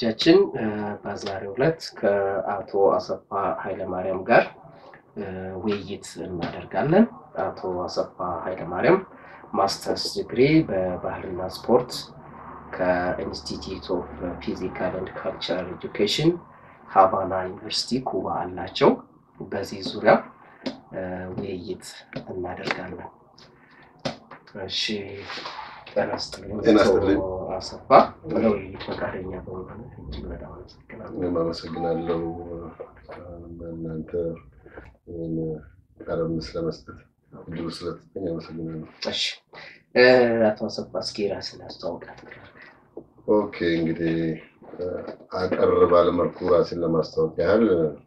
ተመልካቾቻችን በዛሬው ዕለት ከአቶ አሰፋ ኃይለማርያም ጋር ውይይት እናደርጋለን። አቶ አሰፋ ኃይለማርያም ማስተርስ ዲግሪ በባህልና ስፖርት ከኢንስቲትዩት ኦፍ ፊዚካል ኤንድ ካልቸራል ኤጁኬሽን ሀቫና ዩኒቨርሲቲ ኩባ አላቸው። በዚህ ዙሪያ ውይይት እናደርጋለን። እሺ ጤና ይስጥልኝ አቶ አሰፋ ለውይይት ፈቃደኛ በመሆን እጅግ በጣም አመሰግናለሁ። እኔም አመሰግናለሁ በእናንተ ይህን ቃለ ምልልስ ለመስጠት እድሉ ስለተሰጠኝ አመሰግናለሁ። እሺ አቶ አሰፋ እስኪ ራስን አስተዋውቃት። ኦኬ እንግዲህ አጠር ባለመልኩ ራሴን ለማስታወቅ ያህል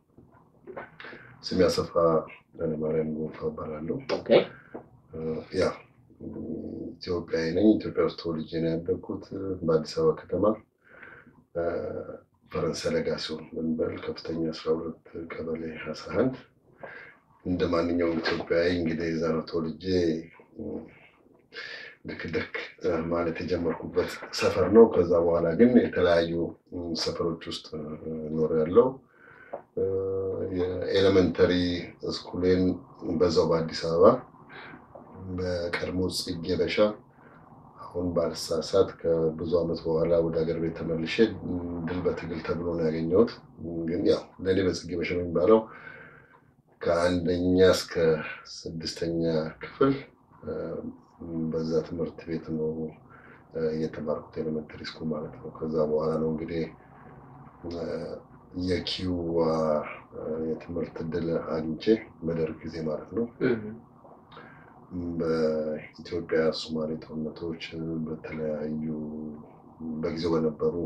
ስሜ አሰፋ ኃይለማርያም ጎንፋ እባላለሁ። ኦኬ ያ ኢትዮጵያዊ ነኝ። ኢትዮጵያ ውስጥ ተወልጄ ነው ያደግኩት በአዲስ አበባ ከተማ ፈረንሳይ ለጋሲዮን በሚባል ከፍተኛ አስራ ሁለት ቀበሌ አስራ አንድ እንደ ማንኛውም ኢትዮጵያዊ እንግዲህ እዛ ነው ተወልጄ ድክ ድክ ማለት የጀመርኩበት ሰፈር ነው። ከዛ በኋላ ግን የተለያዩ ሰፈሮች ውስጥ ኖር ያለው የኤሌመንተሪ ስኩሌን በዛው በአዲስ አበባ በቀድሞ ጽጌ በሻ አሁን ባልሳሳት ከብዙ ዓመት በኋላ ወደ ሀገር ቤት ተመልሼ ድል በትግል ተብሎ ነው ያገኘሁት። ግን ያው ለእኔ በጽጌ በሻ የሚባለው ከአንደኛ እስከ ስድስተኛ ክፍል በዛ ትምህርት ቤት ነው የተማርኩት ኤሌመንተሪ ስኩል ማለት ነው። ከዛ በኋላ ነው እንግዲህ የኪዋ የትምህርት እድል አግኝቼ በደርግ ጊዜ ማለት ነው በኢትዮጵያ ሶማሌ ጦርነቶች በተለያዩ በጊዜው በነበሩ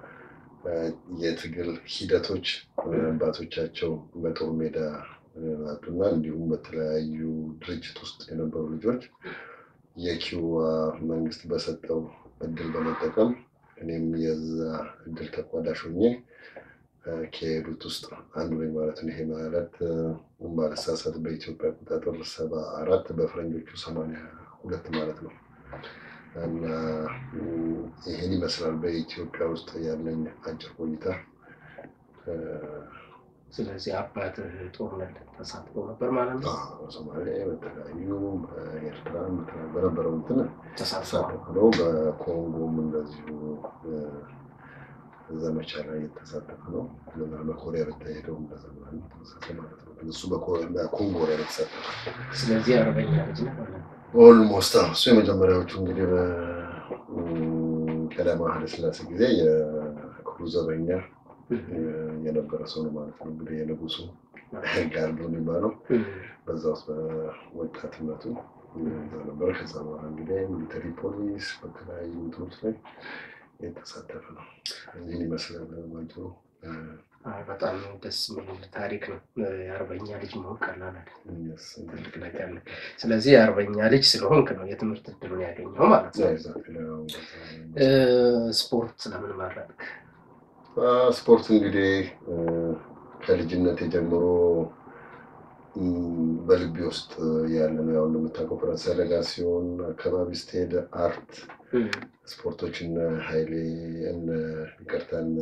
የትግል ሂደቶች አባቶቻቸው በጦር ሜዳ ናቱና እንዲሁም በተለያዩ ድርጅት ውስጥ የነበሩ ልጆች የኪዋ መንግስት በሰጠው እድል በመጠቀም እኔም የዛ እድል ተቋዳሽ ሆኜ ከሄዱት ውስጥ አንዱ ነኝ ማለት ነው። ይሄ ማለት ባለሳሳት በኢትዮጵያ አቆጣጠር ሰባ አራት በፈረንጆቹ ሰማንያ ሁለት ማለት ነው። እና ይህን ይመስላል በኢትዮጵያ ውስጥ ያለኝ አጭር ቆይታ። ስለዚህ አባት ጦርነት ተሳትፎ ነበር ማለት ነው። ሶማሌ በተለያዩ ኤርትራ በነበረው እንትን ተሳትፏል። ተሳተፍ ነው። በኮንጎም እንደዚሁ ዘመቻ ላይ የተሳተፈ ነው። ለዛ በኮሪያ በተሄደው እንደዛ ተመሳሳይ ማለት ነው። እሱ በኮንጎ ላይ የተሳተፈ ስለዚህ አርበኛ ልጅ ነው ማለት ነው። ኦልሞስት እሱ የመጀመሪያዎቹ እንግዲህ በቀዳማዊ ኃይለ ሥላሴ ጊዜ የክፍሉ ዘበኛ የነበረ ሰው ነው ማለት ነው። እንግዲህ የንጉሱ ጋርዶ የሚባለው በዛ ውስጥ በወጣትነቱ ነበረ። ከዛ በኋላ እንግዲህ ሚሊተሪ ፖሊስ በተለያዩ እንትኖች ላይ የተሳተፈ ነው። ይህን ይመስላል ባጭሩ። አይ፣ በጣም ደስ የሚል ታሪክ ነው። የአርበኛ ልጅ መሆን ቀላል አይደለም፣ Yes, ትልቅ ነገር ነው። ስለዚህ የአርበኛ ልጅ ስለሆንክ ነው የትምህርት እድሉን ያገኘው ማለት ነው። exactly፣ አዎ። እ፣ ስፖርት ለምን መረጥክ? ስፖርት እንግዲህ ከልጅነት ጀምሮ ም፣ በልቤ ውስጥ ያለ ነው። ያው እንደምታውቀው ፈረንሳይ ለጋሲዮን አካባቢ ስትሄድ አርት ስፖርቶች እነ ኃይሌ እነ ይቅርታ እነ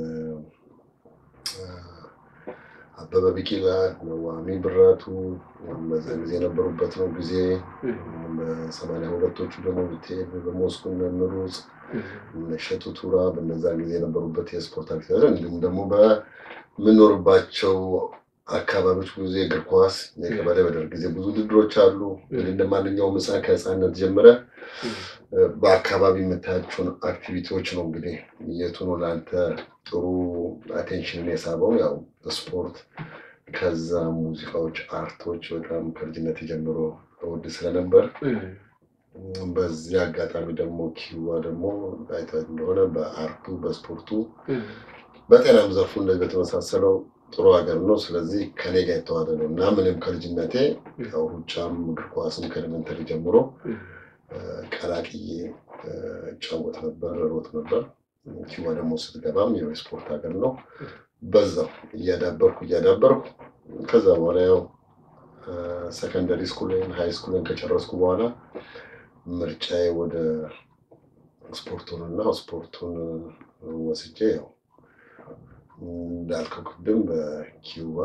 አበበ ቢቂላ እነ ዋሚ ብራቱ በዛ ጊዜ የነበሩበት ነው ጊዜ በሰማንያ ሁለቶቹ ደግሞ ብትሄድ በሞስኮ እነ ምሩጽ እነ እሸቱ ቱራ በነዛ ጊዜ የነበሩበት የስፖርት አክቲቪቲ እንዲሁም ደግሞ በምኖርባቸው አካባቢዎች ብዙ የእግር ኳስ የቀበሌ በደርግ ጊዜ ብዙ ውድድሮች አሉ። እንግዲህ እንደ ማንኛውም ሕፃን ከሕፃንነት ጀምረ በአካባቢ የምታያቸውን አክቲቪቲዎች ነው እንግዲህ የቱ ነው ለአንተ ጥሩ አቴንሽንን የሳበው? ያው ስፖርት፣ ከዛ ሙዚቃዎች፣ አርቶች በጣም ከልጅነት ጀምሮ እወድ ስለነበር በዚህ አጋጣሚ ደግሞ ኪዋ ደግሞ አይተህ እንደሆነ በአርቱ በስፖርቱ በጤናም ዘርፉ እንደዚህ በተመሳሰለው ጥሩ ሀገር ነው። ስለዚህ ከኔ ጋር የተዋደ ነው እና ምንም ከልጅነቴ ያው ሩጫም እግር ኳስም ከኤሌመንተሪ ጀምሮ ቀላቅዬ እጫወት ነበር፣ ሮጥ ነበር። ኪዋ ደግሞ ስትገባም ያው የስፖርት ሀገር ነው። በዛው እያዳበርኩ እያዳበርኩ ከዛ በኋላ ያው ሰከንደሪ ስኩልን ሃይ ስኩልን ከጨረስኩ በኋላ ምርጫዬ ወደ ስፖርቱን እና ስፖርቱን ወስጄ ያው እንዳልከው ቅድም በኪዩባ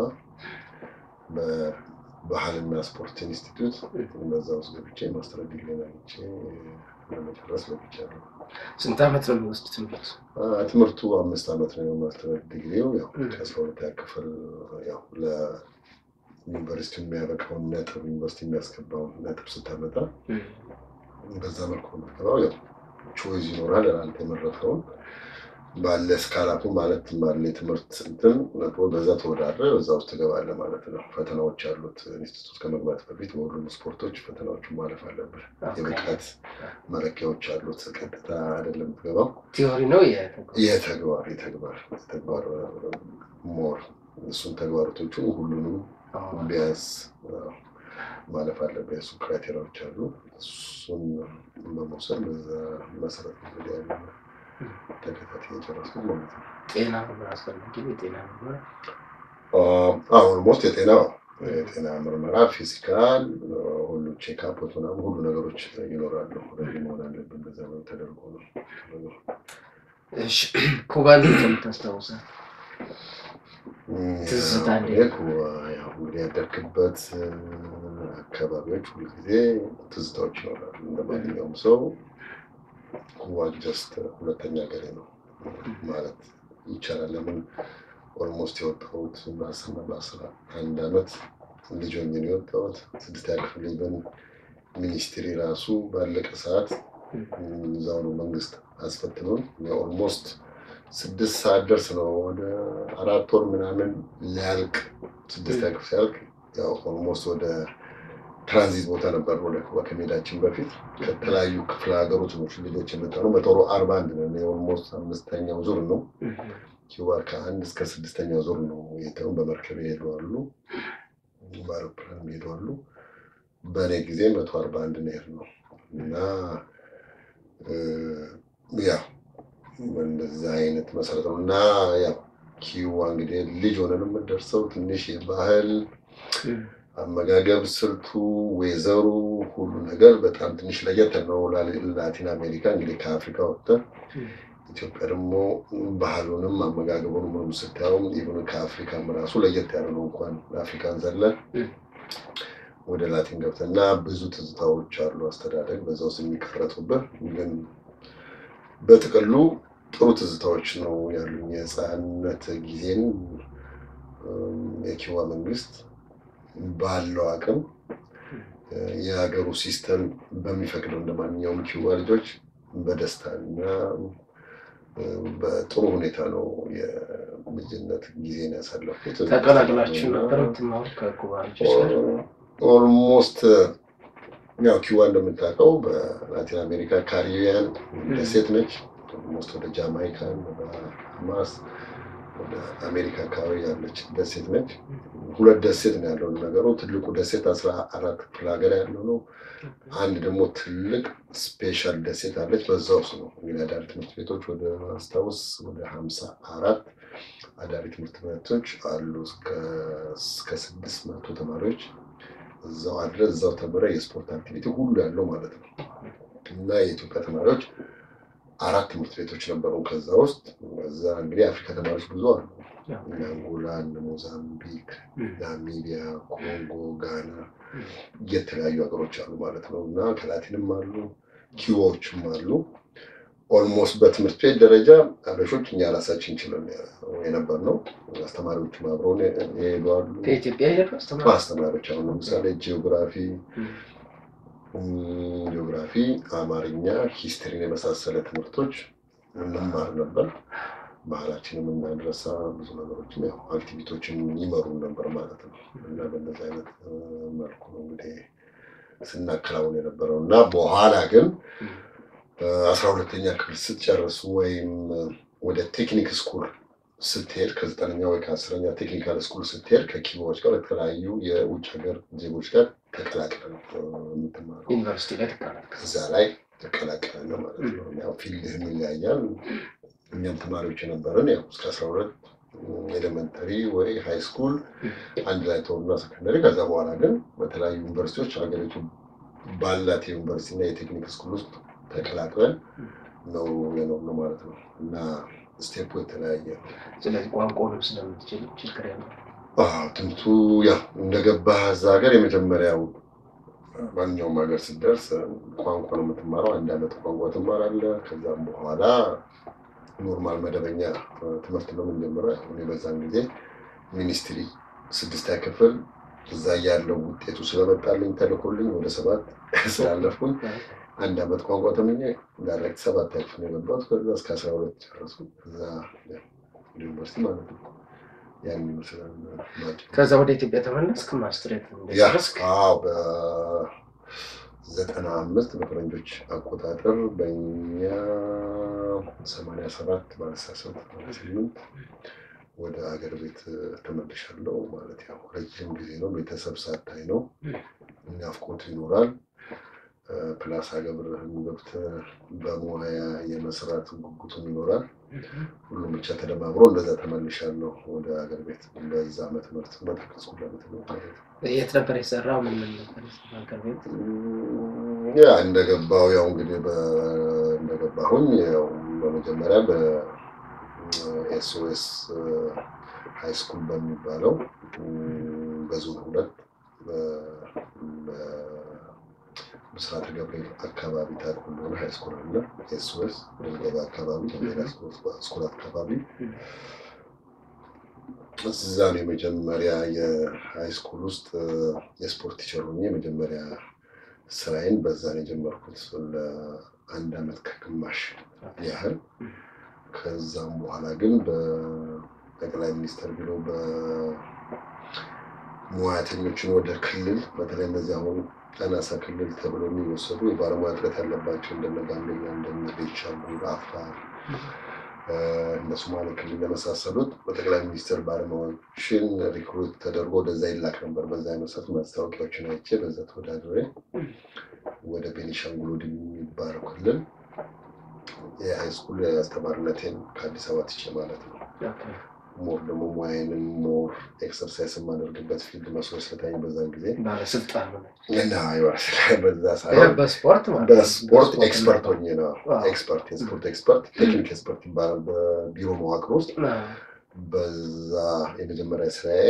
በባህልና ስፖርት ኢንስቲትዩት በዛ ውስጥ ገብቼ ማስተር ዲግሪን አግኝቼ ለመጨረስ በቅቻለሁ። ስንት ዓመት ነው የሚወስድ ትምህርት? ትምህርቱ አምስት ዓመት ነው የማስተር ዲግሪው። ያው ከአስራ ሁለተኛ ክፍል ያው ለዩኒቨርሲቲ የሚያበቃውን ነጥብ ዩኒቨርሲቲ የሚያስገባውን ነጥብ ስታመጣ በዛ መልኩ ነው የምትገባው። ያው ቾይዝ ይኖራል አንተ የመረጥከውን ባለ ስካላፑ ማለት ባለ የትምህርት እንትን በዛ ተወዳድረ በዛ ውስጥ ትገባለህ ማለት ነው። ፈተናዎች አሉት። ኢንስቲቱት ከመግባት በፊት በሁሉም ስፖርቶች ፈተናዎቹን ማለፍ አለብህ። የብቃት መለኪያዎች አሉት። ቀጥታ አይደለም የምትገባው። ቲዮሪ ነው የተግባር የተግባር የተግባር ሞር እሱን ተግባራቶቹን ሁሉንም ቢያንስ ማለፍ አለብህ። የእሱ ክራይቴሪያዎች አሉ። እሱን በመውሰድ በዛ መሰረት እንግዲህ ያለ ተከታታይ የጨረስኩት ማለት ነው። ጤና ምርመራ አስፈላጊ ነው። የጤና ምርመራ አሁን ሞስት የጤና የጤና ምርመራ ፊዚካል፣ ሁሉ ቼክአፖች ምናምን ሁሉ ነገሮች ይኖራሉ። ረዲ መሆን አለብን። በዛ ነው ተደርጎ ነው። ኩባን ከምታስታውሳል ትዝታ እንግዲህ ያደርግበት አካባቢዎች ሁልጊዜ ትዝታዎች ይኖራሉ። እንደ ማንኛውም ሰው ኩባ ጀስት ሁለተኛ ሀገሬ ነው ማለት ይቻላል። ለምን ኦልሞስት የወጣሁት በአስር በአስራ አንድ አመት ልጅ ሆኜ ነው የወጣሁት። ስድስተኛ ክፍል ኢቨን ሚኒስትሪ ራሱ ባለቀ ሰዓት እዛው ነው መንግስት አስፈትኖን ኦልሞስት ስድስት ሰዓት ደርስ ነው ወደ አራት ወር ምናምን ሊያልቅ ስድስተኛ ክፍል ሲያልቅ ያው ኦልሞስት ወደ ትራንዚት ቦታ ነበር ወደ ኩባ ከመሄዳችን በፊት ከተለያዩ ክፍለ ሀገሮች ነው ልጆች የመጣ ነው። በጦሩ አርባ አንድ ነው ኦልሞስት አምስተኛው ዙር ነው። ኪዩባ ከአንድ እስከ ስድስተኛው ዙር ነው የተው በመርከብ ይሄዱ አሉ፣ በአውሮፕላን ይሄዱ አሉ። በእኔ ጊዜ መቶ አርባ አንድ ነው የሄድነው እና ያው እንደዛ አይነት መሰረት ነው እና ያው ኪዩባ እንግዲህ ልጅ ሆነን የምንደርሰው ትንሽ የባህል አመጋገብ ስልቱ፣ ወይዘሩ፣ ሁሉ ነገር በጣም ትንሽ ለየት ነው። ላቲን አሜሪካ እንግዲህ ከአፍሪካ ወጥተን ኢትዮጵያ ደግሞ ባህሉንም አመጋገቡንም ምንም ስታየውም ኢቨን ከአፍሪካም ራሱ ለየት ያለ ነው። እንኳን አፍሪካን ዘለን ወደ ላቲን ገብተን እና ብዙ ትዝታዎች አሉ። አስተዳደግ በዛ ውስጥ የሚቀረጡብህ ግን በጥቅሉ ጥሩ ትዝታዎች ነው ያሉኝ። የህፃንነት ጊዜን የኪዩባ መንግስት ባለው አቅም የሀገሩ ሲስተም በሚፈቅደው እንደ ማንኛውም ኪዩባ ልጆች በደስታ እና በጥሩ ሁኔታ ነው የልጅነት ጊዜን ያሳለፉት። ተቀላቅላችሁ ነበር የምትማሩ ከኩባ ልጆች ጋር? ኦልሞስት ያው ኪዩባ እንደምታውቀው በላቲን አሜሪካ ካሪቢያን ደሴት ነች። ኦልሞስት ወደ ጃማይካን ወደ ሀማስ ወደ አሜሪካ አካባቢ ያለች ደሴት ነች። ሁለት ደሴት ነው ያለው ነገሩ። ትልቁ ደሴት አስራ አራት ክፍለ ሀገር ያለው ነው። አንድ ደግሞ ትልቅ ስፔሻል ደሴት አለች። በዛ ውስጥ ነው እንግዲህ አዳሪ ትምህርት ቤቶች ወደ ማስታወስ ወደ ሀምሳ አራት አዳሪ ትምህርት ቤቶች አሉ። እስከ ስድስት መቶ ተማሪዎች እዛው አድረ እዛው ተምረ የስፖርት አክቲቪቲ ሁሉ ያለው ማለት ነው እና የኢትዮጵያ ተማሪዎች አራት ትምህርት ቤቶች ነበሩ። ከዛ ውስጥ እዛ እንግዲህ የአፍሪካ ተማሪዎች ብዙ አሉ። እነ አንጎላ፣ እነ ሞዛምቢክ፣ ናሚቢያ፣ ኮንጎ፣ ጋና የተለያዩ ሀገሮች አሉ ማለት ነው እና ከላቲንም አሉ ኪዎችም አሉ። ኦልሞስት በትምህርት ቤት ደረጃ አበሾች እኛ ራሳችን ችለን የነበር ነው። አስተማሪዎችም አብረውን የሄዱ አሉ። ከኢትዮጵያ ሄዱ አስተማሪዎች አሁን ለምሳሌ ጂኦግራፊ ጂኦግራፊ፣ አማርኛ፣ ሂስትሪን የመሳሰለ ትምህርቶች እንማር ነበር። ባህላችንም እናድረሳ ብዙ ነገሮችም ያው አክቲቪቲዎችን ይመሩ ነበር ማለት ነው እና በእነዚህ አይነት መልኩ ነው እንግዲህ ስናከናውን የነበረው እና በኋላ ግን አስራ ሁለተኛ ክፍል ስትጨርሱ ወይም ወደ ቴክኒክ ስኩል ስትሄድ ከዘጠነኛ ወይ ከአስረኛ ቴክኒካል ስኩል ስትሄድ ከኪቦዎች ጋር የተለያዩ የውጭ ሀገር ዜጎች ጋር ተቀላቅለ ነው የምትማረው። ዩኒቨርሲቲ ላይ ተቀላቀለ። እዛ ላይ ተቀላቅለ ነው ማለት ነው። ያው ፊልድህም ይለያያል። እኛም ተማሪዎች የነበረን ያው እስከ አስራ ሁለት ኤሌመንተሪ ወይ ሃይ ስኩል አንድ ላይ ተሆኑና ሰከንደሪ። ከዛ በኋላ ግን በተለያዩ ዩኒቨርሲቲዎች ሀገሪቱ ባላት የዩኒቨርሲቲ እና የቴክኒክ ስኩል ውስጥ ተቀላቅለን ነው የኖርነው ማለት ነው እና ስቴፑ የተለያየ ነው። ስለዚህ ቋንቋውንም ስለምትችል ችግር ያለው አዎ፣ ትምህርቱ ያው እንደገባህ እዛ ሀገር የመጀመሪያው ማንኛውም ሀገር ስትደርስ ቋንቋ ነው የምትማረው። አንድ ዓመት ቋንቋ ትማራለህ። ከዛም በኋላ ኖርማል መደበኛ ትምህርት ነው የምንጀምረው። እኔ በዛን ጊዜ ሚኒስትሪ ስድስተኛ ክፍል እዛ ያለው ውጤቱ ስለመጣልኝ ተልኮልኝ ወደ ሰባት ስላለፍኩኝ አንድ ዓመት ቋንቋ ተምኜ ዳይሬክት ሰባት ክፍል ነው የገባሁት። ከዛ እስከ አስራ ሁለት ጨረስኩ። እዛ ዩኒቨርሲቲ ማለት ነው። ያን ይመስላል ባጭሩ። ከዛ ወደ ኢትዮጵያ ተመለስክ ማስትሬት ያ እንደጨረስክ አዎ በዘጠና አምስት በፈረንጆች አቆጣጠር በእኛ ሰማንያ ሰባት ባለሳሳት ስምንት ወደ ሀገር ቤት ተመልሻለሁ። ማለት ያው ረጅም ጊዜ ነው። ቤተሰብ ሳታይ ነው ናፍቆት ይኖራል። ፕላስ ሀገብርህን ገብተህ በሙያ የመስራት ጉጉቱም ይኖራል። ሁሉም ብቻ ተደማምሮ እንደዛ ተመልሻለሁ ወደ ሀገር ቤት በዛ ዓመት ትምህርት በተከስኩበት ትምህርት ማለት ነው። የት ነበር የሰራው? ምን ምን ነበር የሰራው ሀገር ቤት? ያ እንደገባው ያው እንግዲህ በ- እንደገባሁኝ ያው በመጀመሪያ በኤስኦኤስ ሃይ ስኩል በሚባለው እም፣ በዞን ሁለት በ- በምስራተ ገብርኤል አካባቢ ታሪኩ እንደሆነ ሃይ ስኩል አለ። ኤስኦኤስ ገባ አካባቢ ሌላ ስኩል አካባቢ እዛ ነው የመጀመሪያ የሃይ ስኩል ውስጥ የስፖርት ቲቸር ሆኜ የመጀመሪያ ስራዬን በዛ ነው የጀመርኩት ለአንድ አመት ከግማሽ ያህል። ከዛም በኋላ ግን በጠቅላይ ሚኒስትር ቢሮ በሙያተኞችን ወደ ክልል በተለይ እነዚህ አሁን አናሳ ክልል ተብሎ የሚወሰዱ የባለሙያ እጥረት ያለባቸው እንደነ ጋምቤላ፣ እንደነ ቤንሻንጉል፣ አፋር እነ ሶማሌ ክልል የመሳሰሉት በጠቅላይ ሚኒስትር ባለሙያዎችን ሪክሩት ተደርጎ ወደዛ ይላክ ነበር። በዛ መሰረት ማስታወቂያዎችን አይቼ በዛ ተወዳድሬ ወደ ቤኒሻንጉል ወደ የሚባለው ክልል የሃይስኩል አስተማሪነቴን ከአዲስ አበባ ትቼ ማለት ነው። ሞር ደግሞ ሙያዬንም ሞር ኤክሰርሳይዝ የማደርግበት ፊልድ መስሎ ስለታኝ በዛን ጊዜ ባለስልጣን ነው። እና ይባላል በዛ ሳይሆን በስፖርት ማለት ነው። በስፖርት ኤክስፐርት ነው። ሆኜ ነው። ዋው። ኤክስፐርት የስፖርት ኤክስፐርት ቴክኒክ ኤክስፐርት ይባላል በቢሮ መዋቅር ውስጥ። አዎ። በዛ የመጀመሪያ ስራዬ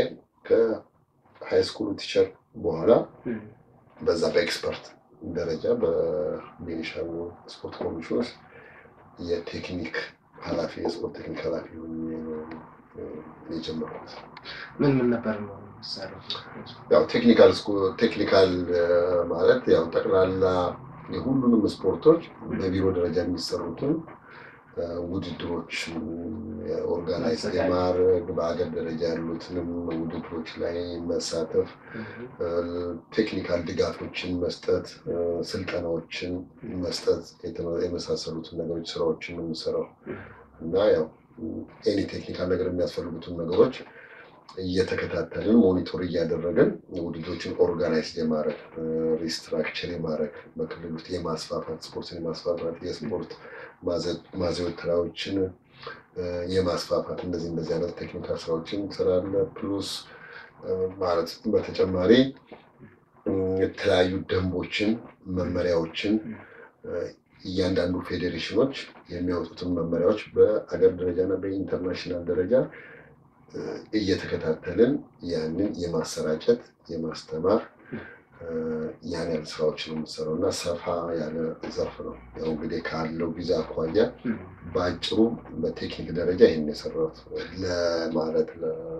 ከሃይ ስኩል ቲቸር በኋላ እም። በዛ በኤክስፐርት ደረጃ በቤኒሻንጉል ስፖርት ኮሚሽን ውስጥ የቴክኒክ ኃላፊ የስፖርት ቴክኒክ ኃላፊ ሆኜ ነው እ፣ የጀመርኩት። ምን ምን ነበር ነው የሚሰራው? ያው ቴክኒካል ስኩ- ቴክኒካል እ፣ ማለት ያው ጠቅላላ የሁሉንም ስፖርቶች በቢሮ ደረጃ የሚሰሩትን እ፣ ውድድሮች ኦርጋናይዝ ማዘጋጀት። የማድረግ በሀገር ደረጃ ያሉትንም ውድድሮች ላይ መሳተፍ እም። ቴክኒካል ድጋፎችን መስጠት፣ እ፣ ስልጠናዎችን መስጠት የተመ- የመሳሰሉትን ነገሮች ስራዎችን ነው የምሰራው እና ያው ኤኒ ቴክኒካል ነገር የሚያስፈልጉትን ነገሮች እየተከታተልን ሞኒቶር እያደረግን ውድድሮችን ኦርጋናይዝ የማድረግ ሪስትራክቸር የማድረግ በክልል ውስጥ የማስፋፋት ስፖርትን የማስፋፋት የስፖርት ማዘ- ማዘውተሪያዎችን እ፣ የማስፋፋት እንደዚህ እንደዚህ አይነት ቴክኒካል ስራዎችን ስራለ ፕሉስ እ፣ ማለት በተጨማሪ እ፣ የተለያዩ ደንቦችን መመሪያዎችን እ፣ እያንዳንዱ ፌዴሬሽኖች የሚያወጡትን መመሪያዎች በአገር ደረጃ እና በኢንተርናሽናል ደረጃ እ፣ እየተከታተልን ያንን የማሰራጨት የማስተማር እ፣ ያን ያህል ስራዎችን የምሰራው እና ሰፋ ያለ ዘርፍ ነው። ያው እንግዲህ ካለው ጊዜ አኳያ እም። በአጭሩ በቴክኒክ ደረጃ ይህን የሰራሁት ለማለት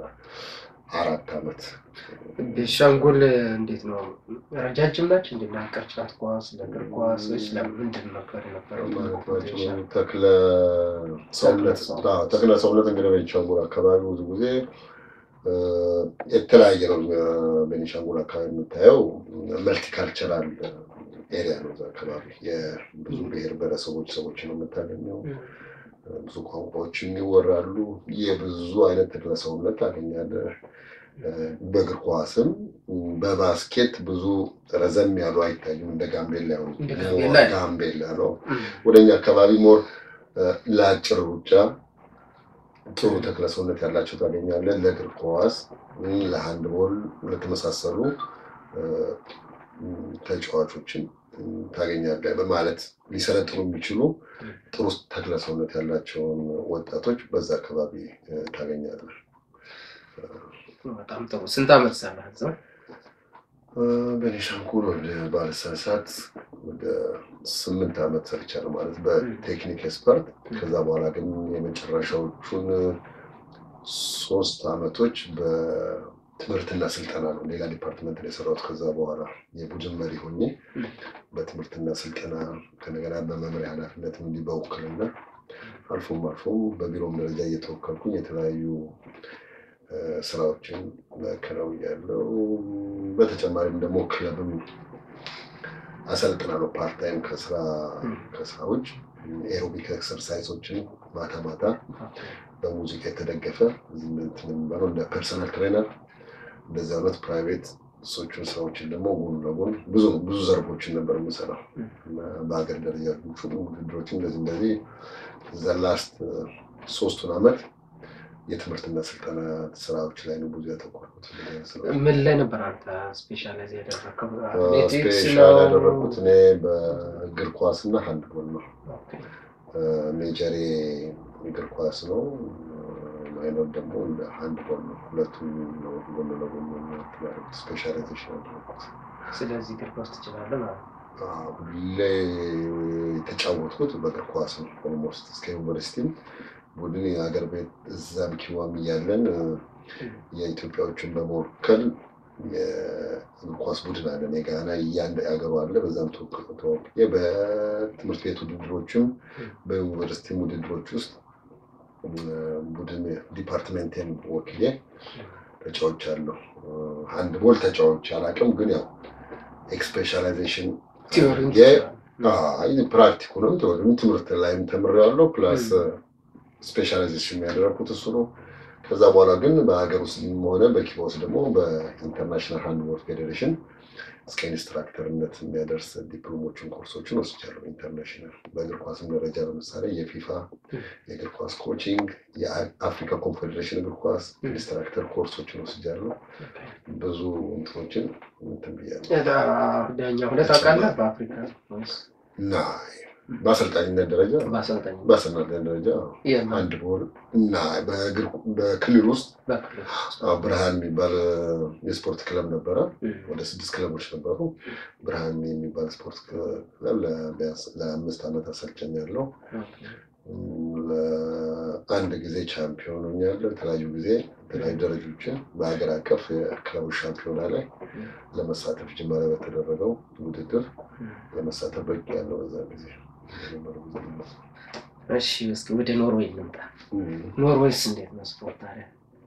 ለአራት ዓመት ቤንሻንጉል እንዴት ነው? ረጃጅም ናቸው እንዴ? ቅርጫት ኳስ፣ ለእግር ኳስ ወይስ ለምንድን ነበር የነበረው? ማለት ናቸው። ቤንሻንጉል? ተክለ ሰውነት ተክለ ሰውነት። አዎ፣ ተክለ ሰውነት እንግዲህ ቤኒሻንጉል አካባቢ ብዙ ጊዜ እ፣ የተለያየ ነው። ቤኒሻንጉል አካባቢ የምታየው መልቲካልቸራል ኤሪያ ነው። እዛ አካባቢ የብዙ ብሔር ብሔረሰቦች ሰዎች ነው የምታገኘው። እም። ብዙ ቋንቋዎችም ይወራሉ። የብዙ አይነት ተክለ ሰውነት ታገኛለህ። እ፣ በእግር ኳስም በባስኬት ብዙ ረዘም ያሉ አይታዩም። እንደ ጋምቤላ ያው እንደ ሞር ጋምቤላ ጋምቤላ ነው። እም። ወደኛ አካባቢ ሞር እ፣ ለአጭር ሩጫ ጥሩ ተክለ ሰውነት ያላቸው ታገኛለህ። ለእግር ኳስ፣ እ፣ ለሃንድቦል ለተመሳሰሉ እ፣ እ፣ ተጫዋቾችን ታገኛለህ በማለት ሊሰለጥኑ የሚችሉ ጥሩ ተክለ ሰውነት ያላቸውን ወጣቶች በዛ አካባቢ እ፣ ታገኛለህ። በጣም ጥሩ። ስንት ዓመት ሰራህ እዛ? እ፣ በቤኒሻንጉል ወደ ባለሳሳት ወደ ስምንት ዓመት ሰርቻለሁ ማለት በቴክኒክ ኤክስፐርት። ከዛ በኋላ ግን የመጨረሻዎቹን ሶስት ዓመቶች በትምህርትና ስልጠና ነው። ሌላ ዲፓርትመንት ነው የሰራሁት። ከዛ በኋላ የቡድን መሪ ሆኜ በትምህርትና ስልጠና ከነገና በመምሪያ ኃላፊነት እንዲህ በውክልና አልፎም አልፎም በቢሮም ደረጃ እየተወከልኩኝ የተለያዩ እ፣ ስራዎችን መከናወኛለሁ። በተጨማሪም ደግሞ ክለብም አሰልጥናለሁ ፓርታይም ከስራ ከስራ ውጭ ኤሮቢክ ኤክሰርሳይሶችን ማታ ማታ በሙዚቃ የተደገፈ እንትን የሚባለው እንደ ፐርሰናል ትሬነር እንደዚህ አይነት ፕራይቬት እሶቹን ስራዎችን ደግሞ ጎን ለጎን ብዙ ብዙ ዘርፎችን ነበር የምሰራው እና በሀገር ደረጃ ውድድሮችን እንደዚህ እንደዚህ ዘላስት ሶስቱን አመት የትምህርትና ስልጠና ስራዎች ላይ ነው ብዙ ያተኮርኩት። ምን ላይ ነበር አንተ ስፔሻላይዝ ያደረግከው? አትሌቲክስ ስፔሻል ነው? ያደረኩት እኔ በእግር ኳስ እና ሃንድቦል ነው። ኦኬ። ሜጀሬ እግር ኳስ ነው። ማይኖር ደግሞ እንደ ሃንድቦል ነው። ሁለቱም ነው ጎን ለጎን ያደረኩት ስፔሻላይዜሽን ያደረኩት። ስለዚህ እግር ኳስ ትችላለህ ማለት ነው። አዎ፣ ሁሌ የተጫወትኩት በእግር ኳስ ነው። ኦልሞስት እስከ ዩኒቨርሲቲም ቡድን የሀገር ቤት እዛም ኪዋም እያለን እ፣ የኢትዮጵያዎችን በመወከል የእግር ኳስ ቡድን አለን። የጋና እያንድ ሀገሩ አለ። በዛም ተወክ- ተወክዬ በትምህርት ቤት ውድድሮችም በዩኒቨርሲቲም ውድድሮች ውስጥ እ፣ ቡድን ዲፓርትሜንቴን ወክዬ ተጫውቻለሁ። ሃንድቦል ተጫዋች አላውቅም፣ ግን ያው ኤክስፔሻላይዜሽን ቲዮሪ አይ ፕራክቲኩንም ቲዎሪም ትምህርት ላይም ተምሬያለሁ። ፕላስ ስፔሻላይዜሽን ያደረኩት እሱ ነው። ከዛ በኋላ ግን በሀገር ውስጥ ሆነ በኪባ ውስጥ ደግሞ በኢንተርናሽናል ሃንድቦል ፌዴሬሽን እስከ ኢንስትራክተርነት የሚያደርስ ዲፕሎሞችን ኮርሶችን ወስጃለሁ። ኢንተርናሽናል በእግር ኳስም ደረጃ ለምሳሌ የፊፋ የእግር ኳስ ኮቺንግ፣ የአፍሪካ ኮንፌዴሬሽን እግር ኳስ ኢንስትራክተር ኮርሶችን ወስጃለሁ። ብዙ እንትኖችን እንትን ብያለሁ ዳኛ ሁለት ታውቃለህ? በአፍሪካ ወይስ እና በአሰልጣኝነት ደረጃ በአሰልጣኝ በአሰልጣኝነት ደረጃ የማን አንድ ቦል እና በእግር በክልል ውስጥ በክልል ውስጥ? አዎ፣ ብርሃን የሚባል የስፖርት ክለብ ነበረ። እም፣ ወደ ስድስት ክለቦች ነበሩ። ብርሃን የሚባል ስፖርት ክለብ ለቢያንስ ለአምስት ዓመት አሰልጨኝ ያለው ኦኬ። ለአንድ ጊዜ ቻምፒዮን ሆኛለሁ። የተለያዩ ጊዜ የተለያዩ ደረጃዎችን በሀገር አቀፍ የክለቦች ሻምፒዮና ላይ ለመሳተፍ ጅማ ላይ በተደረገው ውድድር እም። ለመሳተፍ በቂ ያለው በዛ ጊዜ የነበረው ጊዜ ነው። እሺ እስኪ ወደ ኖርዌይ እንምጣ። እም። ኖርዌይስ እንዴት ነው ስፖርት ታዲያ?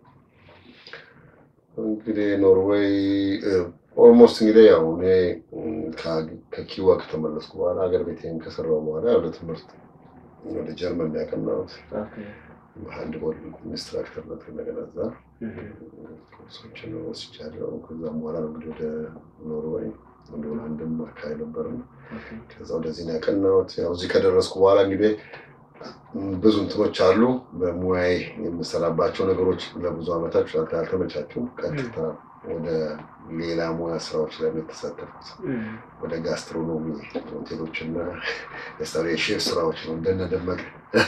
እንግዲህ ኖርዌይ ኦልሞስት እንግዲህ ያው እኔ እም፣ ከ- ከኪዋ ከተመለስኩ በኋላ ሀገር ቤቴን ከሰራው በኋላ ወደ ትምህርት ወደ ጀርመን ያቀናሁት ኦኬ። በሃንድቦል ኢንስትራክተርነት እንደገና እዛ እም፣ ኮርሶችን ወስጃለሁ። ከዛም በኋላ ነው እንግዲህ ወደ ኖርዌይ ወደ ሆላንድም አካባቢ ነበርን። ኦኬ። ከዛ ወደዚህ ነው ያቀናሁት። ያው እዚህ ከደረስኩ በኋላ እንግዲህ ም፣ ብዙ እንትኖች አሉ። በሙያዬ የምሰራባቸው ነገሮች ለብዙ ዓመታት ስላልተ- አልተመቻቹም። ቀጥታ ወደ ሌላ ሙያ ስራዎች ላይ ነው የተሳተፍኩት። እም፣ ወደ ጋስትሮኖሚ ሆቴሎችና የስራ የሼፍ ስራዎች ነው እንደነ ደመቀ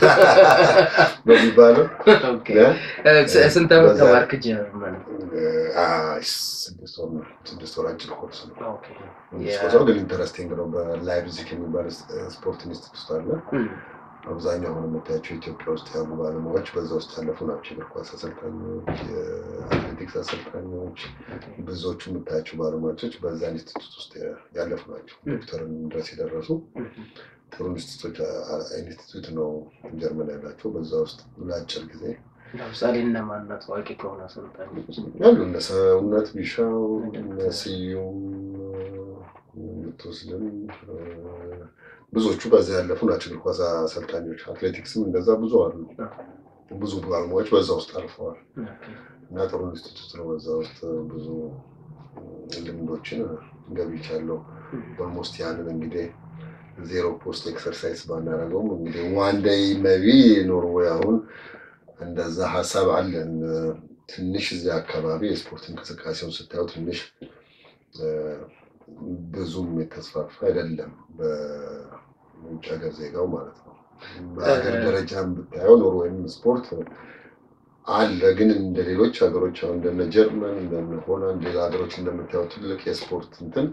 በሚባለው ኦኬ። እ፣ ስ- ስንት ዓመት በዛ- ተማርክ ጀርመን? አ- ስድስት ወር ነው። ስድስት ወር አጭር ኮርስ ነው። ኦኬ። ስፖርት ነው ግን ኢንተረስቲንግ ነው። በላይፕዚግ የሚባል ስፖርት ኢንስቲትዩት አለ። እም፣ አብዛኛው አሁን የምታያቸው ኢትዮጵያ ውስጥ ያሉ ባለሙያዎች በዛ ውስጥ ያለፉ ናቸው። የእግር ኳስ አሰልጣኞች፣ የአትሌቲክስ አሰልጣኞች፣ ብዙዎቹ የምታያቸው ባለሙያዎች በዛ ኢንስቲትዩት ውስጥ ያለፉ ናቸው። ዶክተርን ድረስ የደረሱ እም፣ ጥሩ ኢንስቲትዩት ኢንስቲትዩት ነው ጀርመን ያላቸው። በዛ ውስጥ ለአጭር ጊዜ ለምሳሌ እነማን ናቸው ታዋቂ ከሆኑ አሰልጣኞች? ያሉ እነ ሰውነት ቢሻው እነ ስዩም የምትወስድም ብዙዎቹ በዛ ያለፉ ናቸው። እግር ኳስ አሰልጣኞች፣ አትሌቲክስም እንደዛ ብዙ አሉ። ብዙ ባለሙያዎች በዛ ውስጥ አልፈዋል ኦኬ። እና ጥሩ ኢንስቲትዩት ነው። በዛ ውስጥ ብዙ ልምዶችን ገብቻለሁ። እም፣ ኦልሞስት ያንን እንግዲህ ዜሮ ፖስት ኤክሰርሳይዝ ባናደርገውም እንግዲህ ዋን ዴይ መቢ ኖርዌይ አሁን እንደዛ ሀሳብ አለን። ትንሽ እዚያ አካባቢ የስፖርት እንቅስቃሴውን ስታየው ትንሽ እ፣ ብዙም የተስፋፋ አይደለም በውጭ ሀገር ዜጋው ማለት ነው። በሀገር ደረጃም ብታየው ኖርዌይም ስፖርት አለ፣ ግን እንደ ሌሎች ሀገሮች አሁን እንደነ ጀርመን እንደነ ሆላንድ ሌላ ሀገሮች እንደምታየው ትልቅ የስፖርት እንትን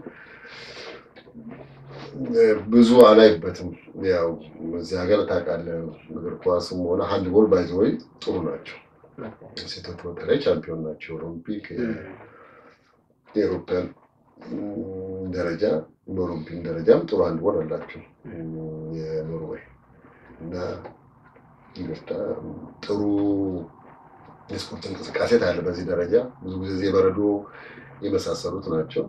ብዙ አላይበትም። ያው እዚህ ሀገር ታውቃለህ እግር ኳስም ሆነ ሃንድቦል ባይዘወይ ጥሩ ናቸው። ሴቶች በተለይ ቻምፒዮን ናቸው። ኦሎምፒክ የኤሮፓያን ደረጃ በኦሎምፒክ ደረጃም ጥሩ ሃንድቦል አላቸው የኖርዌይ እና ይቅርታ ጥሩ የስፖርት እንቅስቃሴ ታያለ። በዚህ ደረጃ ብዙ ጊዜ በረዶ የመሳሰሉት ናቸው።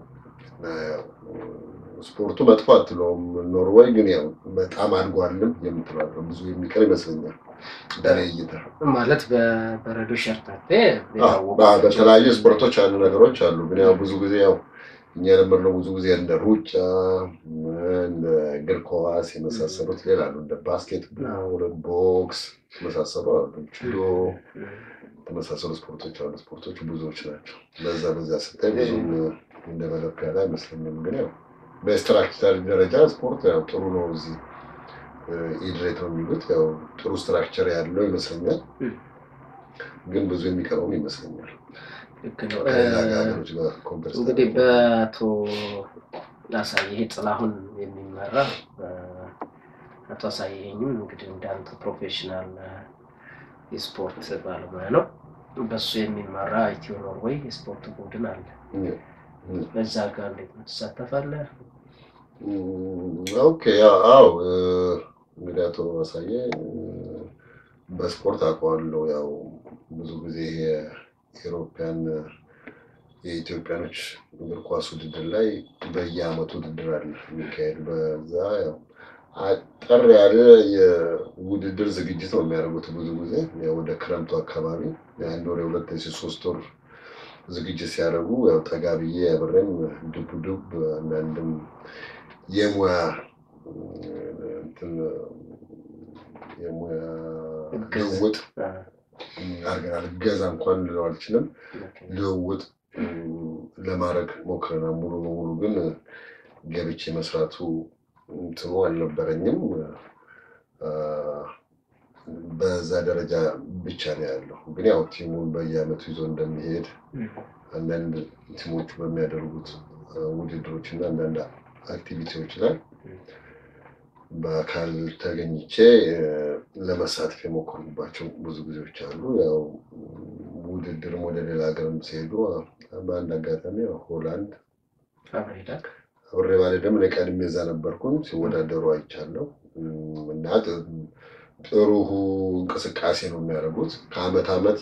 ስፖርቱ መጥፎ አትለውም። ኖርዌይ ግን ያው በጣም አድጓልም የምትለው ብዙ የሚቀር ይመስለኛል በእኔ እይታ። ማለት በበረዶ ሸርታቴ በተለያዩ ስፖርቶች ያሉ ነገሮች አሉ። ግን ያው ብዙ ጊዜ ያው እኛ የለመድነው ብዙ ጊዜ እንደ ሩጫ፣ እንደ እግር ኳስ የመሳሰሉት ሌላ አሉ። እንደ ባስኬትቦል፣ ቦክስ የመሳሰሉ አሉ። ጁዶ የተመሳሰሉ ስፖርቶች አሉ። ስፖርቶች ብዙዎች ናቸው። በዛ በዛ ስታይ ብዙም እንደ መለክ ያለ አይመስለኝም። ግን ያው በስትራክቸር ደረጃ ስፖርት ያው ጥሩ ነው። እዚህ ኢድሬት ነው የሚሉት ያው ጥሩ ስትራክቸር ያለው ይመስለኛል። ግን ብዙ የሚቀረውም ይመስለኛል። ልክ ነው። ከሌላ ሀገሮች ጋር ኮምፐር እንግዲህ በአቶ አሳየህ ጥላሁን የሚመራ አቶ አሳየኝም እንግዲህ እንዳንተ ፕሮፌሽናል የስፖርት ባለሙያ ነው። በሱ የሚመራ ኢትዮ ኖርዌይ የስፖርት ቡድን አለ። በዛ ጋር እንዴት ነው ትሳተፋለህ? ኦኬ አዎ እንግዲህ አቶ አሳየ በስፖርት አውቀዋለሁ። ያው ብዙ ጊዜ የኢሮፒያን የኢትዮጵያኖች እግር ኳስ ውድድር ላይ በየአመቱ ውድድር አለ የሚካሄድ። በዛ ያው አጠር ያለ የውድድር ዝግጅት ነው የሚያደርጉት። ብዙ ጊዜ ወደ ክረምቱ አካባቢ የአንድ ወር የሁለት ሶስት ወር ዝግጅት ሲያደርጉ ያው ጠጋ ብዬ አብሬም ዱብ ዱብ አንዳንድም የሙያ የሙያ ልውውጥ አድርገናል። እገዛ እንኳን ልለው አልችልም። ልውውጥ ለማድረግ ሞክረናል። ሙሉ በሙሉ ግን ገብቼ መስራቱ እንትኑ አልነበረኝም። በዛ ደረጃ ብቻ ነው ያለው። ግን ያው ቲሙን በየአመቱ ይዞ እንደሚሄድ አንዳንድ ቲሞቹ በሚያደርጉት ውድድሮች እና አንዳንድ አክቲቪቲዎች ላይ በአካል ተገኝቼ ለመሳተፍ የሞከሩባቸው ብዙ ጊዜዎች አሉ። ያው ውድድርም ወደ ሌላ ሀገርም ሲሄዱ በአንድ አጋጣሚ ሆላንድ አብሬ ባልሄድም እኔ ቀድሜ እዛ ነበርኩኝ። ሲወዳደሩ አይቻለሁ እና ጥሩ እንቅስቃሴ ነው የሚያደርጉት ከአመት አመት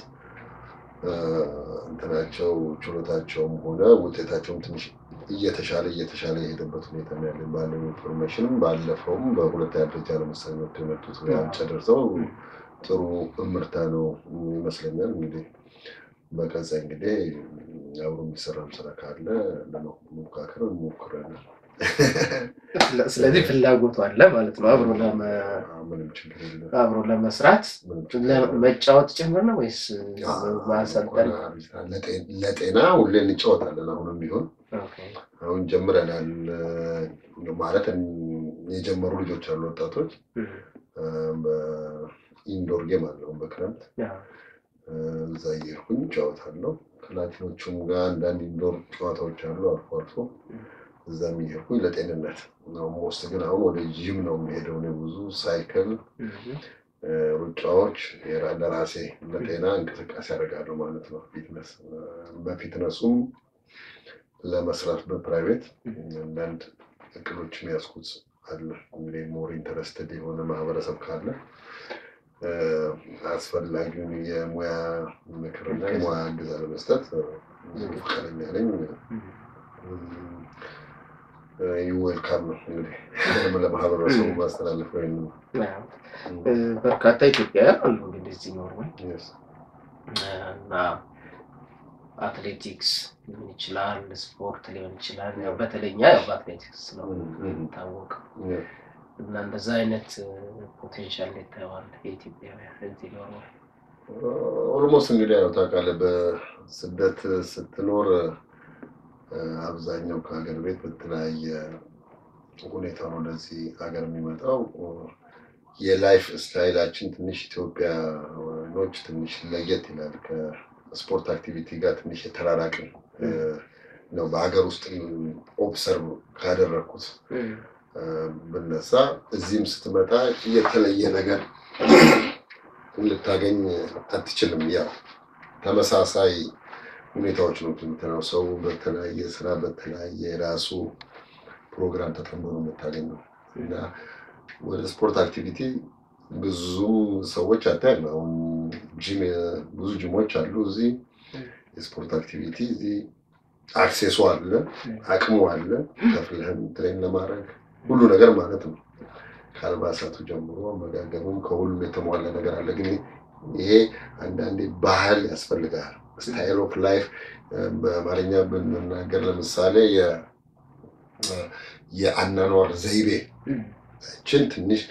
እንትናቸው ችሎታቸውም ሆነ ውጤታቸውም ትንሽ እየተሻለ እየተሻለ የሄደበት ሁኔታ ነው ያለ። ባለው ኢንፎርሜሽንም ባለፈውም በሁለተኛ ደረጃ ለምሳሌ መጥቶ የመጡት ዋንጫ ደርሰው ጥሩ እምርታ ነው ይመስለኛል። እንግዲህ በቀጣይ እንግዲህ አብሮ የሚሰራም ስራ ካለ ለመሞካከር እንሞክራለን። ስለዚህ ፍላጎቱ አለ ማለት ነው። አብሮ ምንም ችግር የለም። አብሮ ለመስራት ምንም ችግር የለም። መጫወት ጭምር ነው ወይስ ማሰልጠን? ለጤና ሁሌ እንጫወታለን። አሁንም ቢሆን አሁን ጀምረናል ማለት የጀመሩ ልጆች አሉ፣ ወጣቶች በኢንዶር ጌም አለው በክረምት እዛ እየሄድኩኝ እጫወታለሁ። ከላቲኖቹም ጋር አንዳንድ ኢንዶር ጨዋታዎች አሉ አልፎ አልፎ እዛ የሚሄድኩኝ ለጤንነት ነው። ሞስት ግን አሁን ወደ ጂም ነው የሚሄደው። እኔ ብዙ ሳይክል ሩጫዎች ለራሴ ለጤና እንቅስቃሴ ያደርጋለሁ ማለት ነው። ፊትነስ በፊትነሱም ለመስራት በፕራይቬት አንዳንድ እቅዶችም ያዝኩት አለ። እንግዲህ ሞር ኢንተረስትድ የሆነ ማህበረሰብ ካለ አስፈላጊውን የሙያ ምክርና የሙያ እገዛ ለመስጠት ፈቃደኛ ነኝ። ዌልካም ነው እንግዲህ ለማህበረሰቡ ማስተላለፍ ወይም በርካታ ኢትዮጵያውያን አሉ እንግዲህ እዚህ ኖርዌይ እና አትሌቲክስ ሊሆን ይችላል፣ ስፖርት ሊሆን ይችላል። ያው በተለይኛ ያው በአትሌቲክስ ነው የሚታወቀው እና እንደዛ አይነት ፖቴንሻል ይታየዋል የኢትዮጵያውያን እዚህ ኖርዌይ። ኦልሞስት እንግዲህ ያው ታውቃለህ በስደት ስትኖር አብዛኛው ከሀገር ቤት በተለያየ ሁኔታ ነው ወደዚህ ሀገር የሚመጣው። የላይፍ ስታይላችን ትንሽ ኢትዮጵያኖች ትንሽ ለየት ይላል። ከስፖርት አክቲቪቲ ጋር ትንሽ የተራራቅን ነው። በሀገር ውስጥ ኦብሰርቭ ካደረግኩት ብነሳ እዚህም ስትመጣ የተለየ ነገር ልታገኝ አትችልም። ያው ተመሳሳይ ሁኔታዎች ነው የምትለው። ሰው በተለያየ ስራ በተለያየ የራሱ ፕሮግራም ተጠምዶ ነው የምታገኘው እና ወደ ስፖርት አክቲቪቲ ብዙ ሰዎች አታይም። አሁን ጂም ብዙ ጂሞች አሉ እዚህ የስፖርት አክቲቪቲ እዚህ አክሴሱ አለ፣ አቅሙ አለ፣ ከፍለህም ትሬን ለማድረግ ሁሉ ነገር ማለት ነው። ከአልባሳቱ ጀምሮ አመጋገብም ከሁሉም የተሟላ ነገር አለ። ግን ይሄ አንዳንዴ ባህል ያስፈልጋል። ስታይል ኦፍ ላይፍ በአማርኛ ብንናገር ለምሳሌ የአናኗር ዘይቤ ችን ትንሽ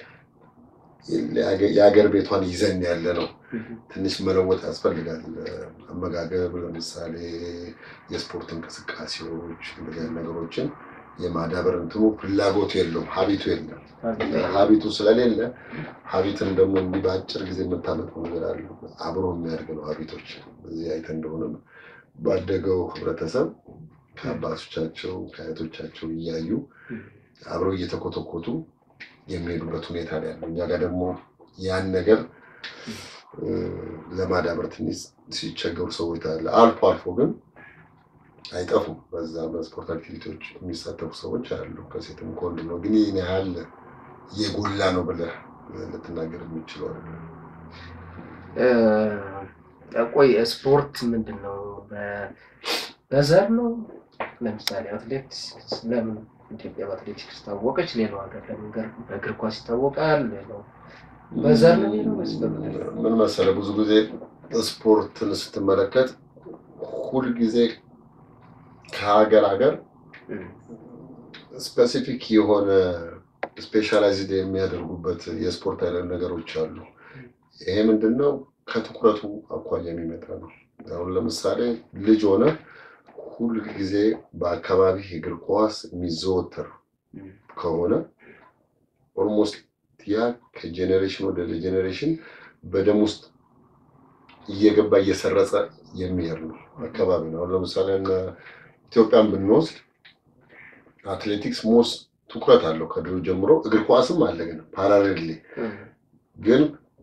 የሀገር ቤቷን ይዘን ያለ ነው። ትንሽ መለወጥ ያስፈልጋል። አመጋገብ ለምሳሌ የስፖርት እንቅስቃሴዎች እንደዚህ አይነት ነገሮችን የማዳበር እንትኑ ፍላጎቱ የለውም፣ ሀቢቱ የለም። ሀቢቱ ስለሌለ ሀቢትን ደግሞ እንዲህ በአጭር ጊዜ የምታመጣው ነገር አለ። አብሮ የሚያድግ ነው ሀቢቶች። እዚህ አይተህ እንደሆነ ባደገው ህብረተሰብ ከአባቶቻቸው ከአያቶቻቸው እያዩ አብረው እየተኮተኮቱ የሚሄዱበት ሁኔታ ነው ያለው። እኛ ጋር ደግሞ ያን ነገር ለማዳበር ትንሽ ሲቸገሩ ሰዎች አለ። አልፎ አልፎ ግን አይጠፉም። በዛ በስፖርት አክቲቪቲዎች የሚሳተፉ ሰዎች አሉ። ከሴትም ከወንድ ነው። ግን ይህን ያህል የጎላ ነው ብለህ ልትናገር የሚችለው ቆይ ስፖርት ምንድን ነው? በዘር ነው? ለምሳሌ አትሌቲክስ ለምን ኢትዮጵያ በአትሌቲክስ ታወቀች? ሌላው ሀገር ለምን በእግር ኳስ ይታወቃል? ሌላው በዘር ነው የሚለው ምን መሰለህ፣ ብዙ ጊዜ ስፖርትን ስትመለከት ሁልጊዜ ከሀገር ሀገር ስፔሲፊክ የሆነ ስፔሻላይዝድ የሚያደርጉበት የስፖርት አይነት ነገሮች አሉ። ይሄ ምንድን ነው? ከትኩረቱ አኳያ የሚመጣ ነው። አሁን ለምሳሌ ልጅ ሆነ ሁል ጊዜ በአካባቢ እግር ኳስ የሚዘወተር ከሆነ ኦልሞስት ያ ከጄኔሬሽን ወደ ጄኔሬሽን በደም ውስጥ እየገባ እየሰረጸ የሚሄድ ነው አካባቢ ነው። አሁን ለምሳሌ ኢትዮጵያን ብንወስድ አትሌቲክስ ሞስ ትኩረት አለው ከድሮ ጀምሮ። እግር ኳስም አለ ግን ፓራሌል ግን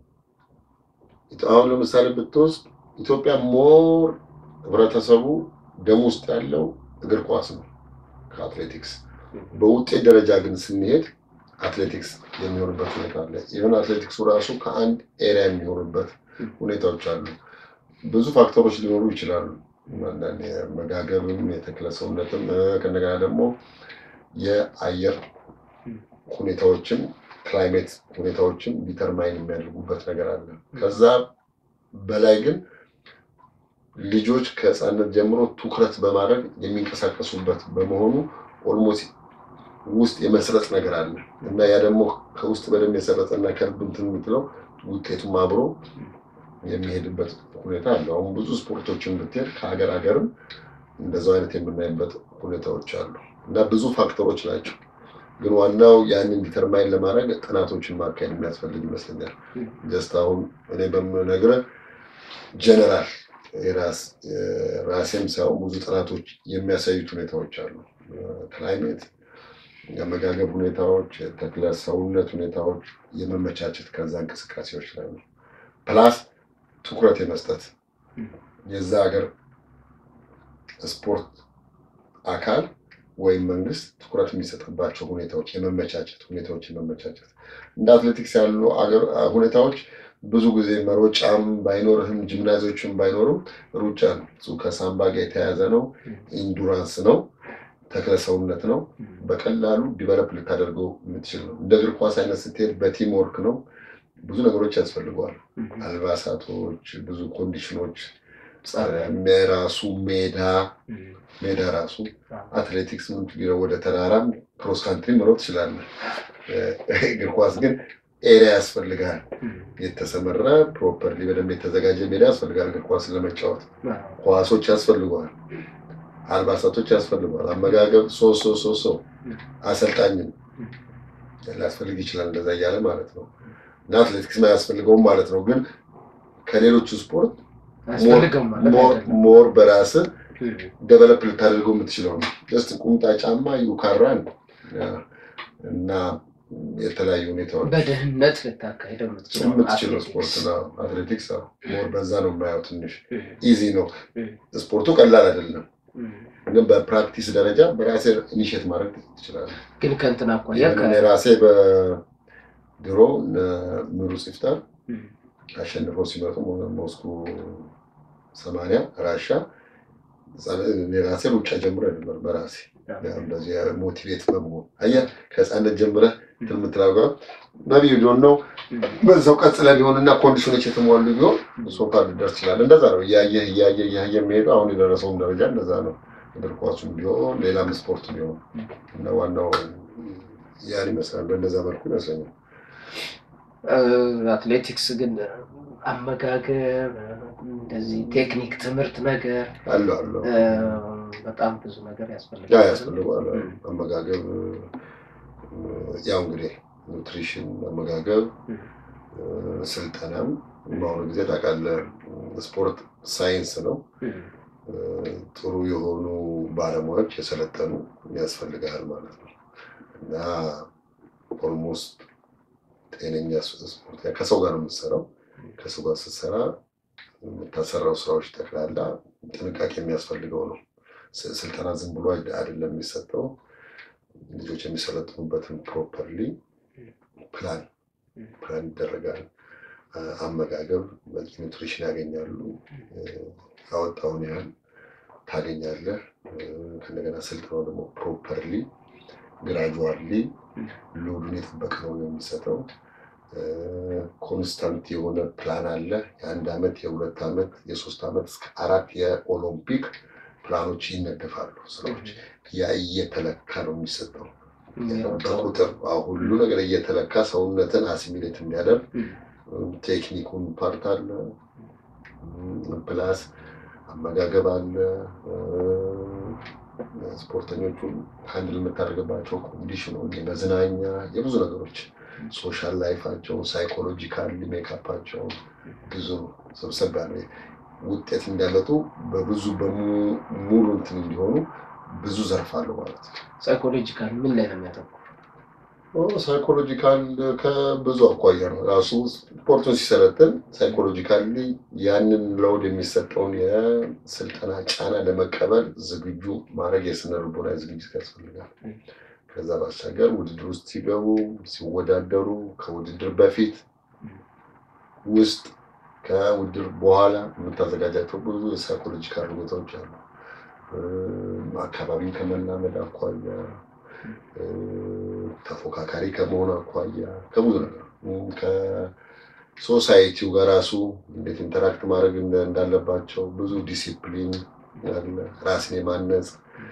አሁን ለምሳሌ ብትወስድ ኢትዮጵያ ሞር ህብረተሰቡ ደም ውስጥ ያለው እግር ኳስ ነው ከአትሌቲክስ። በውጤት ደረጃ ግን ስንሄድ አትሌቲክስ የሚሆንበት ሁኔታ አለ። ይሁን አትሌቲክሱ ራሱ ከአንድ ኤሪያ የሚሆንበት ሁኔታዎች አሉ። ብዙ ፋክተሮች ሊኖሩ ይችላሉ። አንዳንድ የመጋገብም የተክለ ሰውነትም ከእንደገና ደግሞ የአየር ሁኔታዎችም ክላይሜት ሁኔታዎችም ዲተርማይን የሚያደርጉበት ነገር አለ። ከዛ በላይ ግን ልጆች ከህፃነት ጀምሮ ትኩረት በማድረግ የሚንቀሳቀሱበት በመሆኑ ኦልሞስት ውስጥ የመስረጽ ነገር አለ እና ያ ደግሞ ከውስጥ በደንብ የሰረጸ እና ከልብ እንትን የምትለው ውጤቱም አብሮ የሚሄድበት ሁኔታ አለ። አሁን ብዙ ስፖርቶችን ብትሄድ ከሀገር ሀገርም እንደዛው አይነት የምናይበት ሁኔታዎች አሉ እና ብዙ ፋክተሮች ናቸው። ግን ዋናው ያንን ዲተርማይን ለማድረግ ጥናቶችን ማካሄድ የሚያስፈልግ ይመስለኛል። ጀስት አሁን እኔ በምነግርህ ጀነራል ራሴም ሳይሆን ብዙ ጥናቶች የሚያሳዩት ሁኔታዎች አሉ። ክላይሜት፣ የአመጋገብ ሁኔታዎች፣ የተክለ ሰውነት ሁኔታዎች የመመቻቸት ከዛ እንቅስቃሴዎች ላይ ነው። ፕላስ ትኩረት የመስጠት የዛ ሀገር ስፖርት አካል ወይም መንግስት ትኩረት የሚሰጥባቸው ሁኔታዎች የመመቻቸት ሁኔታዎች የመመቻቸት እንደ አትሌቲክስ ያሉ ሁኔታዎች ብዙ ጊዜ መሮጫም ባይኖርህም ጂምናዚዎችም ባይኖሩም ሩጫ ነው። እሱ ከሳምባ ጋር የተያያዘ ነው። ኢንዱራንስ ነው። ተክለ ሰውነት ነው። በቀላሉ ዲቨሎፕ ልታደርገው የምትችል ነው። እንደ እግር ኳስ አይነት ስትሄድ በቲም ወርክ ነው። ብዙ ነገሮች ያስፈልገዋል። አልባሳቶች፣ ብዙ ኮንዲሽኖች፣ ራሱ ሜዳ ሜዳ ራሱ አትሌቲክስ ወደ ተራራም ክሮስ ካንትሪ መሮጥ ትችላለህ። እግር ኳስ ግን ኤሪያ ያስፈልጋል። የተሰመረ ፕሮፐርሊ በደንብ የተዘጋጀ ሜዳ ያስፈልጋል። እግር ኳስ ለመጫወት ኳሶች ያስፈልገዋል። አልባሳቶች ያስፈልገዋል። አመጋገብ ሶስት ሶስት ሶስት ሰው አሰልጣኝም ሊያስፈልግ ይችላል። እንደዛ እያለ ማለት ነው እና አትሌቲክስ አያስፈልገውም ማለት ነው። ግን ከሌሎቹ ስፖርት አያስፈልገውም ማለት አይደለም። ሞር በራስህ እም፣ ደቨሎፕ ልታደርገው የምትችለው ነው። ጀስት ቁምጣ ጫማ ዩካራን እና የተለያዩ ሁኔታዎች በደህንነት ልታካሄደው የምትችለው የምትችለው አትሌቲክስ። ስፖርት ነው። አትሌቲክስ አዎ፣ ሞር በዛ ነው የማየው። ትንሽ እም፣ ኢዚ ነው እም፣ ስፖርቱ፣ ቀላል አይደለም። እም። ግን በፕራክቲስ ደረጃ በራሴ ኢኒሼት ማድረግ ትችላለህ። ግን ከእንትን አኳያ ይህን እኔ ራሴ በድሮ እነ ምሩጽ ይፍጠር እም፣ አሸንፈው ሲመጡ ሞስኩ ሰማንያ ራሻ እኔ ራሴ ሩጫ ጀምሮ ነበር በራሴ እንደዚህ ሞቲቬት በመሆን አየህ ከህፃነት ጀምረህ እንትን የምትላጓ በቢዩ ዶን ነው በዛው ቀጥለ ቢሆን እና ኮንዲሽኖች የተሟሉ ቢሆን ሶፋ ልደርስ ይችላል። እንደዛ ነው እያየህ እያየህ እያየህ የሚሄዱ አሁን የደረሰውም ደረጃ እንደዛ ነው። እግር ኳሱም ቢሆን ሌላም ስፖርት ቢሆን እና ዋናው ያን ይመስላል። በእንደዛ መልኩ ይመስለኛል። አትሌቲክስ ግን አመጋገብ እንደዚህ ቴክኒክ ትምህርት ነገር አሉ አሉ እ፣ በጣም ብዙ ነገር ያ ያስፈልጋል። ያስፈልገዋል። አመጋገብ ያው እንግዲህ ኑትሪሽን፣ አመጋገብ፣ እም፣ ስልጠናም በአሁኑ ጊዜ ታውቃለህ ስፖርት ሳይንስ ነው። እም፣ ጥሩ የሆኑ ባለሙያዎች የሰለጠኑ ያስፈልጋል ማለት ነው እና ኦልሞስት ጤነኛ ስፖርት ከሰው ጋር ነው የምትሰራው። ከሰው ጋር ስትሰራ የምታሰራው ስራዎች ጠቅላላ ጥንቃቄ የሚያስፈልገው ነው። ስ- ስልጠና ዝም ብሎ አይደ- አይደለም የሚሰጠው። ልጆች የሚሰለጥኑበትን ፕሮፐርሊ ፕላን ፕላን ይደረጋል። አ- አመጋገብ በቂ ኒውትሪሽን ያገኛሉ። ያወጣውን ያህል ታገኛለህ። ከእንደገና ስልጠናው ደግሞ ፕሮፐርሊ ግራጁዋሊ ሎዱን የጠበቀ ነው የሚሰጠው። ኮንስታንት የሆነ ፕላን አለ። የአንድ ዓመት፣ የሁለት ዓመት፣ የሶስት ዓመት እስከ አራት የኦሎምፒክ ፕላኖች ይነደፋሉ። ስራዎች ያ እየተለካ ነው የሚሰጠው በቁጥር አዎ፣ ሁሉ ነገር እየተለካ ሰውነትን አሲሚሌት እንዲያደርግ ቴክኒኩን ፓርት አለ፣ ፕላስ አመጋገብ አለ፣ ስፖርተኞቹን ሀንድል የምታደርግባቸው ኮንዲሽኖች፣ መዝናኛ፣ የብዙ ነገሮች ሶሻል ላይፋቸው፣ ሳይኮሎጂካል ሜካፓቸው ብዙ ሰብሰብ ያለ ውጤት እንዲያመጡ በብዙ በሙሉ እንትን እንዲሆኑ ብዙ ዘርፍ አለው ማለት ነው። ሳይኮሎጂካል ምን ላይ ነው የሚያተኩር? ሳይኮሎጂካል ከብዙ አኳያ ነው። ራሱ ስፖርቱን ሲሰለጥን ሳይኮሎጂካሊ ያንን ለውድ የሚሰጠውን የስልጠና ጫና ለመቀበል ዝግጁ ማድረግ የስነ ልቦና ዝግጅት ያስፈልጋል። ከዛ ባሻገር ውድድር ውስጥ ሲገቡ፣ ሲወዳደሩ፣ ከውድድር በፊት ውስጥ፣ ከውድድር በኋላ የምታዘጋጃቸው ብዙ የሳይኮሎጂካል ሁኔታዎች አሉ። አካባቢን ከመላመድ አኳያ ተፎካካሪ ከመሆን አኳያ ከብዙ ነገር ከሶሳይቲው ጋር ራሱ እንዴት ኢንተራክት ማድረግ እንዳለባቸው ብዙ ዲሲፕሊን አለ። ራስን የማነጽ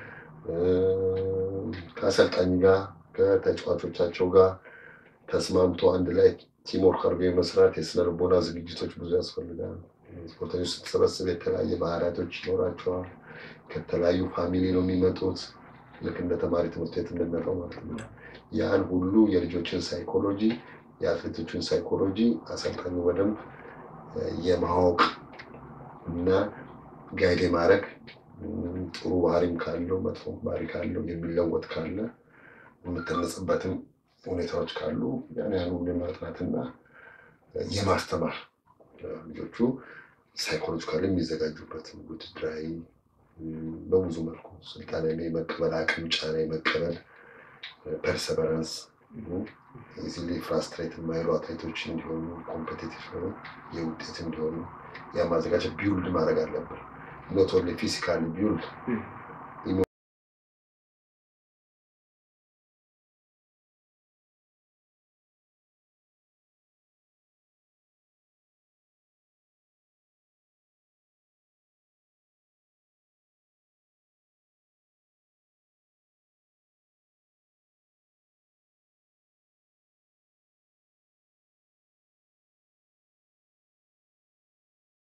ከአሰልጣኝ ጋር ከተጫዋቾቻቸው ጋር ተስማምቶ አንድ ላይ ቲምወርክ አድርጎ የመስራት የስነ ልቦና ዝግጅቶች ብዙ ያስፈልጋል። ስፖርተኞች ስትሰበስብ የተለያየ ባህሪያቶች ይኖራቸዋል። ከተለያዩ ፋሚሊ ነው የሚመጡት። ልክ እንደ ተማሪ ትምህርት ቤት እንደሚመጣው ማለት ነው። ያን ሁሉ የልጆችን ሳይኮሎጂ የአትሌቶችን ሳይኮሎጂ አሰልጣኙ በደንብ የማወቅ እና ጋይድ ማድረግ ጥሩ ባህሪም ካለው መጥፎ ባህሪ ካለው የሚለወጥ ካለ የምትነጽበትም ሁኔታዎች ካሉ ያን ያን ሁሉ የማጥናትና የማስተማር ልጆቹ ሳይኮሎጂካል የሚዘጋጁበት ውድድራዊ በብዙ መልኩ ስልጣን የመቀበል አቅም፣ ጫና የመቀበል ፐርሰቨራንስ ኢዚሊ ፍራስትሬት የማይሉ አትሌቶች እንዲሆኑ ኮምፔቲቲቭ ሆኑ የውጤት እንዲሆኑ ያ ማዘጋጀት ቢውልድ ማድረግ አለብን። ኖት ኦንሊ ፊዚካሊ ቢውልድ